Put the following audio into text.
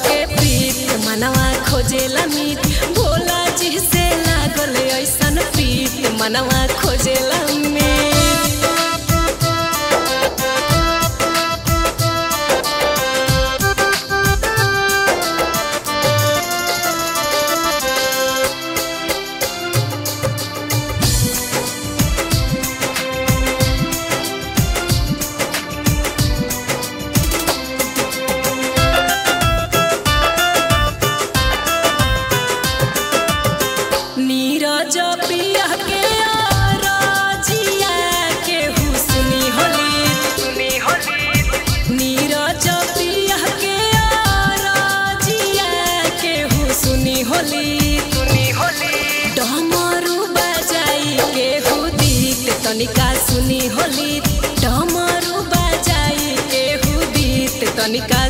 के प्रीत मनवा खोजेला मीत भोला जी से लागल ऐसन प्रीत मनवा खोजेला मीत नीरज पिया के राजिया के हुस्नी होली सुनी होली नीरज पिया के राजिया के हुस्नी होली सुनी होली डमरू बजाई के हुदीत तनिका सुनी होली डमरू बजाई के हुदीत तनिका